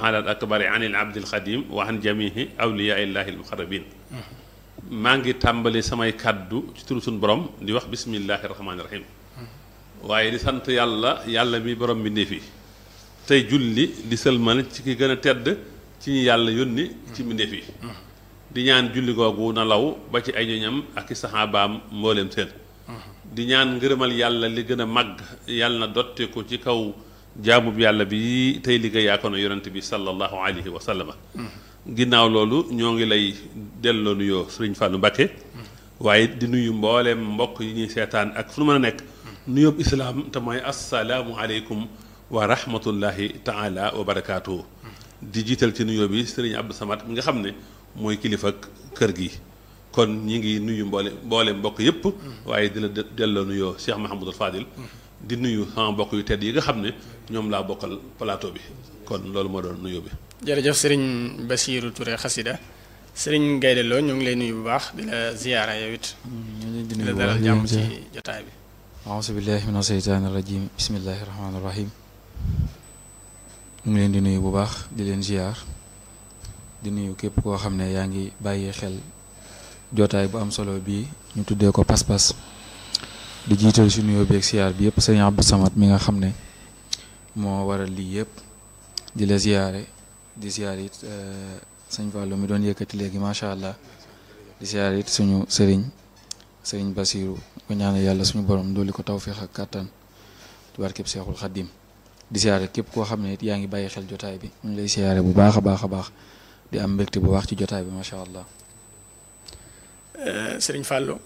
taala al akbari an il abdil xadim wa an jamihi awliyaa illahi al muqarrabin maa ngi tàmbali samay kàddu ci turu suñu borom di wax bismillahi rahmaani rahim waaye di sant yàlla yàlla mi borom bi ndéef yi tey julli di sëlmal ci ki gën a tedd ci ñi yàlla yónni ci mbindéef yi di ñaan julli googu na law ba ci ay ñoñam ak i saxaabaam mbooleem seen di ñaan ngërëmal yàlla li gën a màgg yàlla na dotte ko ci kaw jaamub yàlla bi tey liggéey yaa ko na yonent bi sallallahu alayhi wa sallama ginnaaw loolu ñoo ngi lay delloo nuyoo sëriñ Fallou Mbacké waaye di nuyu mbooleem mbokk yi ñuy seetaan ak fu nu mën a nekk nuyoob islaam te mooy assalaamu aleykum wa rahmatullahi taala wa barakaatuhu di jiital ci nuyoo bi sëriñ Abdou Samad mi nga xam ne mooy kilifa kër gi kon ñi ngi nuyu mboole mboole mbokk yépp waaye di la delloo nuyoo Cheikh Mahamadul Fadil di nuyu sama mbokk yu tedd yi nga xam ne ñoom laa bokkal plateau bi kon loolu moo doon nuyoo bi jërëjëf sëriñ Basiiru Touré xasida sëriñ Gaynde Lo ñu ngi lay nuyu bu baax di la ziyaara yow it di la dalal jàmm ci jotaay bi auzu billahi min asheytaani rajim bismillahi rahmaani rahim ñu ngi leen di nuyu bu baax di leen ziyaar di nuyu képp koo xam ne yaa ngi bàyyi xel jotaay bu am solo bii ñu tuddee ko pas-pas di jiital si nuyoo beeg ziyaar bi yëpp sëriñ Abdou Samad mi nga xam ne moo waral lii yëpp di la ziyaare di ziyaar it sëñ Fallou mi doon yëkkati léegi macha allah di ziyaar it suñu sëriñ sëriñ Basiru ko ñaanal yàlla suñu borom dooli ko tawféex ak kàttan ci barkeb Seexul Xaddim di siyaare képp koo xam ne it yaa ngi bàyyi xel jotaay bi ñu ngi lay siyaare bu baax a baax a baax di am mbégte bu baax ci jotaay bi macha allah. sëriñ Fallou.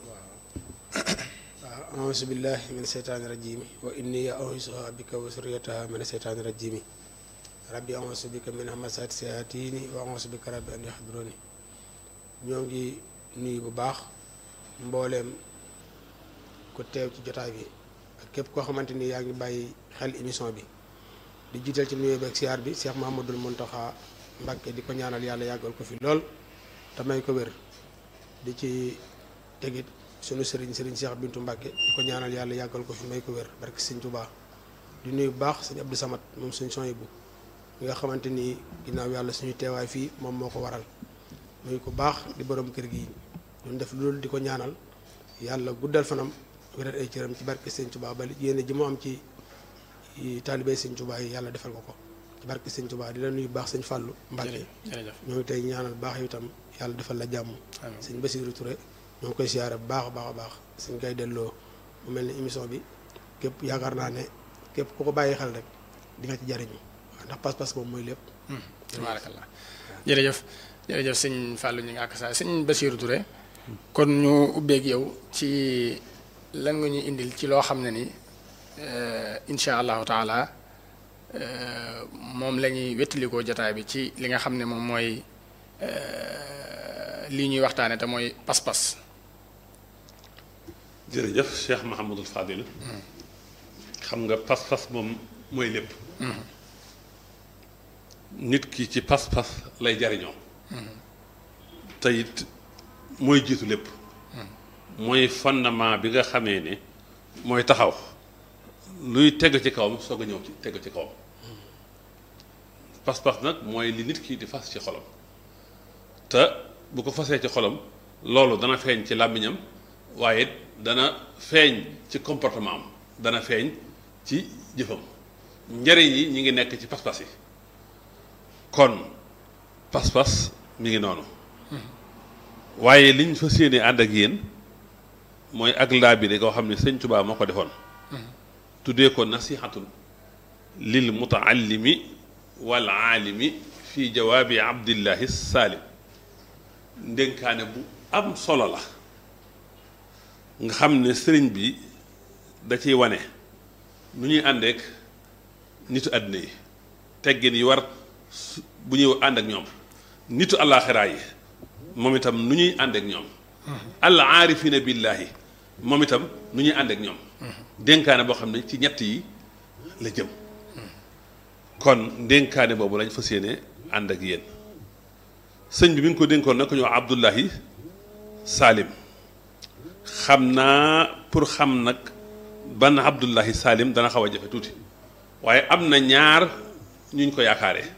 waaw auzu billahi min seytaani rajimi wa inni auzuha bika wa suriyataha min seytaani rajimi rabbi auzu bika min hamasaati sayatini wa auzu bika rabbi an yahduruni ñoo ngi nuyu bu baax mbooleem ku teew ci jotaay bi ak képp koo xamante ni yaa ngi bàyyi xel émission bi di jiital ci nuyoo bi ak siyaar bi Cheikh Mahamadul Muntaxa Mbàkke di ko ñaanal yàlla yàggal ko fi lool te may ko wér di ci tegit sunu sëriñ sëriñ Cheikh Bintu Mbàkke di ko ñaanal yàlla yàggal ko fi may ko wér barke sëñ Tuubaa di nuyu bu baax sëñ Abdou Samad moom suñ son bu mi nga xamante ni ginnaaw yàlla suñu teewaay fii moom moo ko waral muy ko baax di borom kër gi ñun def loolu di ko ñaanal yàlla guddal fanam wéral ay cëram ci barke sëñ Tuubaa ba yéene ji mu am ci taalibé sëñ Tuubaa yi yàlla defal ko ko ci barke sëñ Tuubaa di la nuyu baax sëñ Fàllu Mbàkke ñoo ngi tey ñaanal baax itam yàlla defal la jàmm sëñ Basiiru Touré ñoo ngi koy siyaare bu baax a baax a baax sëñ Gaynde Lo mu mel ni émission bi képp yaakaar naa ne képp ku ko bàyyi xel rek di nga ci jariñu waaw ndax pas-pas moom mooy lépp tabaarakallah jërëjëf jërëjëf sëñ Fallou ñu ngi ak saa sëñ Basiiru Touré kon ñu ubbeeg yow ci lan nga ñuy indil ci loo xam ne ni incha allahu taala moom la ñuy wettalikoo jotaay bi ci li nga xam ne moom mooy lii ñuy waxtaane te mooy pas-pas jërëjëf Cheikh Mahamadul Fadil xam nga pas-pas moom mooy lépp nit ki ci pas-pas lay jariñoo te it mooy jiitu lépp mooy fondement bi nga xamee ne mooy taxaw luy teg ci kawam soog a ñëw ci teg ci kawam pas-pas nag mooy li nit ki di fas ci xolam te bu ko fasee ci xolam loolu dana feeñ ci làmmiñam waaye dana feeñ ci comportement am dana feeñ ci jëfam njariñ yi ñi ngi nekk ci pas-pas yi kon pas-pas mi ngi noonu waaye liñ fas yéene ànd ak yéen mooy ak laa bi de koo xam ne sëñ Tuubaa moo ko defoon tuddee ko nasihatun lil mutaallimi wal aalimi fi jawaabi abdillahi saalim ndénkaane bu am solo la nga xam ne sëriñ bi da ciy wane nu ñuy àndeek nitu àddina yi teggin yi war bu ñuy ànd ak ñoom nitu àllaaxiraa yi moom itam nu ñuy ànd ak ñoom al aarifina billaahi moom itam nu ñuy ànd ak ñoom dénkaane boo xam ne ci ñett yi la jëm kon dénkaane boobu lañ fas yéene ànd ak yéen sëñ bi mi ngi ko dénkoon nag ko ñoo Abdullahi Salim xam naa pour xam nag ban Abdullahi Salim dana xaw a jafe tuuti waaye am na ñaar ñuñ ko yaakaaree